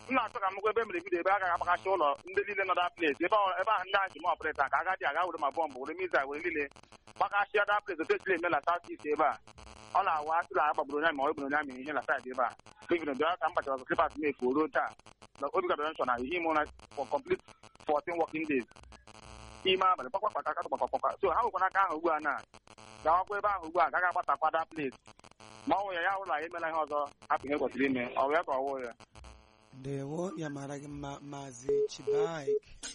m na-achọ ka m gwa ebe mere vidio ebe a gaghị agbagachi ụlọ ndị niile nọ da ples ebe ahụ ebe ahụ ndị ahụ ji m ọpụrịta ka agadi aga were ma bọmbụ were miza were niile gbagachia da ples otu esiri eme na saut ist ebe a ọ na-awa asịrị a gbagburu onye ma ọ gburu onye amị ihe na saịdị ebe a bivin bịa ka m kpachara ọzọ klipas m efu ruo taa na obi gadọrọ na ihe ime ụra for complete 14 working days ime abalị kpakpakpa ka kpakpakpa so ha nwekwana aka ahụ ugbu a na gawakwa ebe ahụ ugbu a gaghị agbatakwa da ples ma ọ nwụ ya ya ụlọ ya emela ihe ọzọ hapụ ihe kwesịrị ime ọ wee ka ọ wụ ya ndewo ya mara gị mma maazị chibaik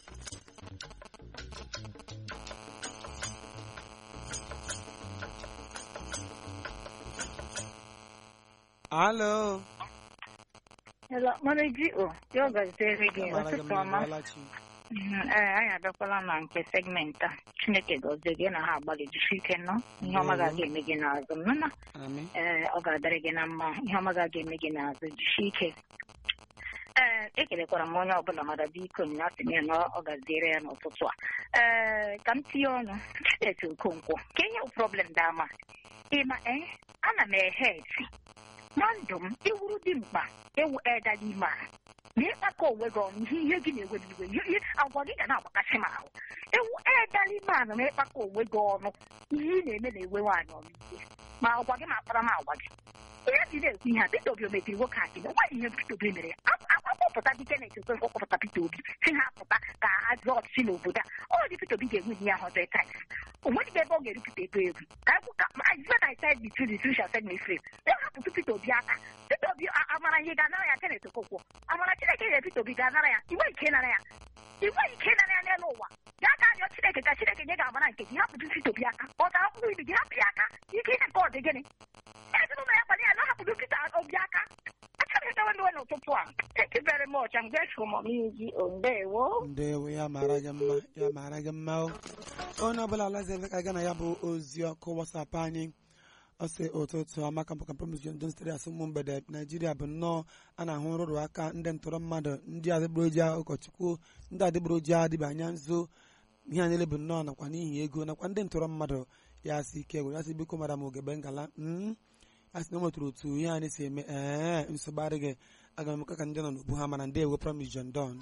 alo Hello, Manager O, yo gazitere gị ya mara gị ụtụtụ mma ọma. ịbọọlachi Mhm, Ee, anyị abịakwala na nke segment a. Chineke gọzie gị na ha agbalị jisi ike nọ. Ihe ọma ga-aga eme gị n'azụ m nụna. ami Ee, ọ ga-adịrị gị na mma. Ihe ọma ga-aga eme gị n'azụ jisi ike. Ee, ekelekwara m onye ọbụla mara biko na asị m ya na ọ gaziere ya n'ụtụtụ a. Ee, ka m tinye ọnụ. Chidete Okonkwo, ka ihe bụ problem dị ama. Ịma, ee, ana m ehe eti. Na ndụ m, ewuru dị mkpa ewu eda n'ime a. na ịkpakọ onwe gị ọnụ ihe ihe gị na-ewe m iwe ihe agwa gị ga na-agbakasị m ahụ ewu edala ime anụ na ịkpakọ onwe gị ọnụ ihe ị na-eme na-ewe nwaanyị ọnụ ihe ma agwa gị ma akpara m agwa gị ihe ji na-ekwu ihe a Peter Obi o mebiri nwoke a gịnị nwaanyị ihe Peter Obi mere ya akpọpụta dike na-echekwe nkwọpụta Peter Obi si ha pụta ka azụ ọchịchị n'obodo a ọ dị Peter Obi ga-enwe ihe ahụ hundred times o nweghị ebe ọ ga-erupụta ego egwu ka egwu ka I said I said the truth the truth shall set me free ya hapụtụ Peter Obi aka Peter Obi a- amara ihe ga-anara ya Kenneth Okonkwo amara Chineke nyere Peter Obi ga-anara ya inwe ike ịnara ya inwe ike ịnara ya n'elu ụwa ya ga arịọ Chineke ka Chineke nye ga-amara nke gị hapụtụ Peter Obi aka ọ ga mkpụrụ ibi gị hapụ ya aka ike ime nke ọ dị gịnị ezinụlọ ya gbara ya na hapụrụ Peter Obi aka achọghị edewe ndewe n'ụtụtụ a thank you very much I'm grateful mom iji ondewo ndewo ya mara gị mma ya mara gị mma o onye ọbụla alaziebe ka ga na ya bụ ozi ọkụ wasapụ anyị ọ sị ụtụtụ amaka mpụka promis don sitere asị ụmụ mgbede naijiria bụ nnọọ a na-ahụ nrụrụ aka ndị ntọrọ mmadụ ndị adịgboroja ụkọchukwu ndị adịgboroja adịba anya nso ihe a niile bụ nnọọ nakwa n'ihi ego nakwa ndị ntọrọ mmadụ ya sị ike gwere ya sị biko mara m ogebe ngala mm a sị na o nwetara otu ihe anyị si eme ee nsogbu adịghị aga m emeka ka ndị nọ n'obu ha mana ndị ewe promis john don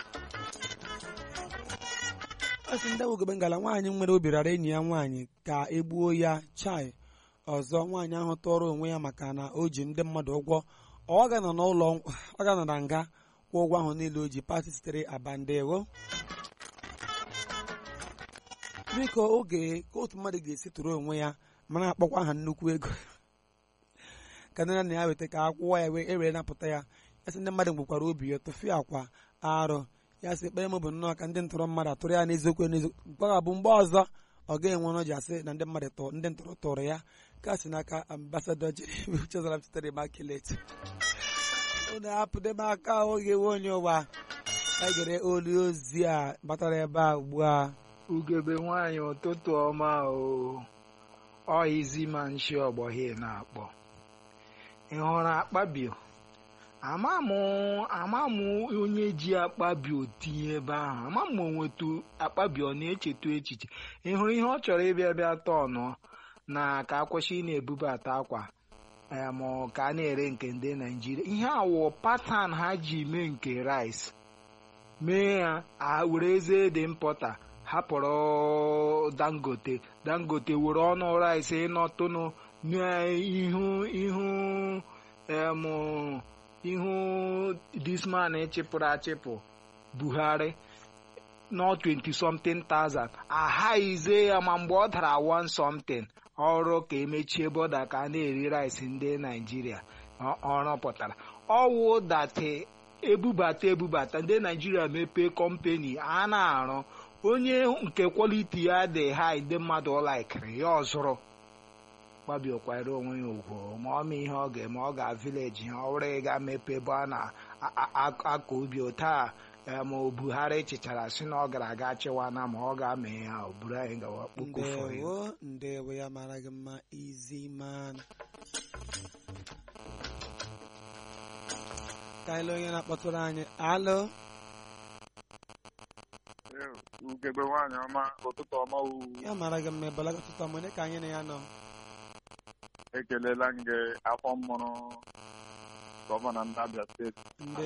ọ sị ndị awogebe ngala nwaanyị nwere obi rara enyi ya nwaanyị ka egbuo ya chai ọzọ nwaanyị ahụ tọrọ onwe ya maka na o ji ndị mmadụ ụgwọ ọ ga-anọ n'ụlọ ọ ga-anọ na nga kwụọ ụgwọ ahụ niile o ji pati sitere aba ndewo biko oge ka otu mmadụ ga-esi tụrụ onwe ya mana akpọkwa aha nnukwu ego ka nne na ya weta ka akwụkwọ ya wee ewere napụta ya ya sị ndị mmadụ gbukwara obi ya tụfee akwa arụ ya sị ekpere m bụ nnọọ ka ndị ntọrọ mmadụ atụrụ ya n'eziokwu n'eziokwu mkpagha bụ mgbe ọzọ ọ ga-enwe ọnụ ji asị na ndị mmadụ tụrụ ndị ntọrọ tụrụ ya ka si n'aka ambasadọ Jeremy Chizara sitere Immaculate unu hapụde m aka oge nwe onye ụwa ka gere olu ozi a batara ebe a ugbu a ugebe nwanyị ụtụtụ ọma o ọ izi ma nshi ọgbọghị na-akpọ ị hụrụ akpabio ama m ama m onye ji akpabio tinye ebe ahụ ama m onwetu akpabio na-echeta echiche ị hụrụ ihe ọ chọrọ ịbịa bịa tọnụ na ka akwụsị ị na-ebubata akwa em ka a na-ere nke ndị naijiria ihe awụ patan ha ji mee nke rice mee ya a were eze dị mpọta hapụrụ dangote dangote were ọnụ rice ịnọtụnụ n'ihu ihu em ihu disman chịpụrụ achịpụ buhari nọ 20 something thousand ahaize ya ma mgbe ọ dara one something ọrụ ka emechie bọda ka a na-eri rice ndị naijiria ọrụ pụtara ọwụ date ebubata ebubata ndị naijiria mepee kọmpani a na-arụ onye nke kwaliti ya dị high ndị mmadụ laikiri ya ọzụrụ gbabiokwara onwe ya ugwu ma ọ ma ihe ọ ga-eme ọ ga vileji ha ọ were ga mepe ebe a na-akọ ubi taa ma buhari chịchara si na ọ gara aga chịwana ma ọ ga-ame ya o buru anyị gawa kpokofọ ya ndewo ndewo ya mara gị mma izi man ka ile onye na-akpọtụrụ anyị alo ugegbe nwaanyị ọma ụtụtụ ọma wu ya mara gị mma ebola ọtụtụ ọmụ onye ka anyị na ya nọ ekelela m gị afọ mụrụ gọvanọ ndị Abia steeti ndị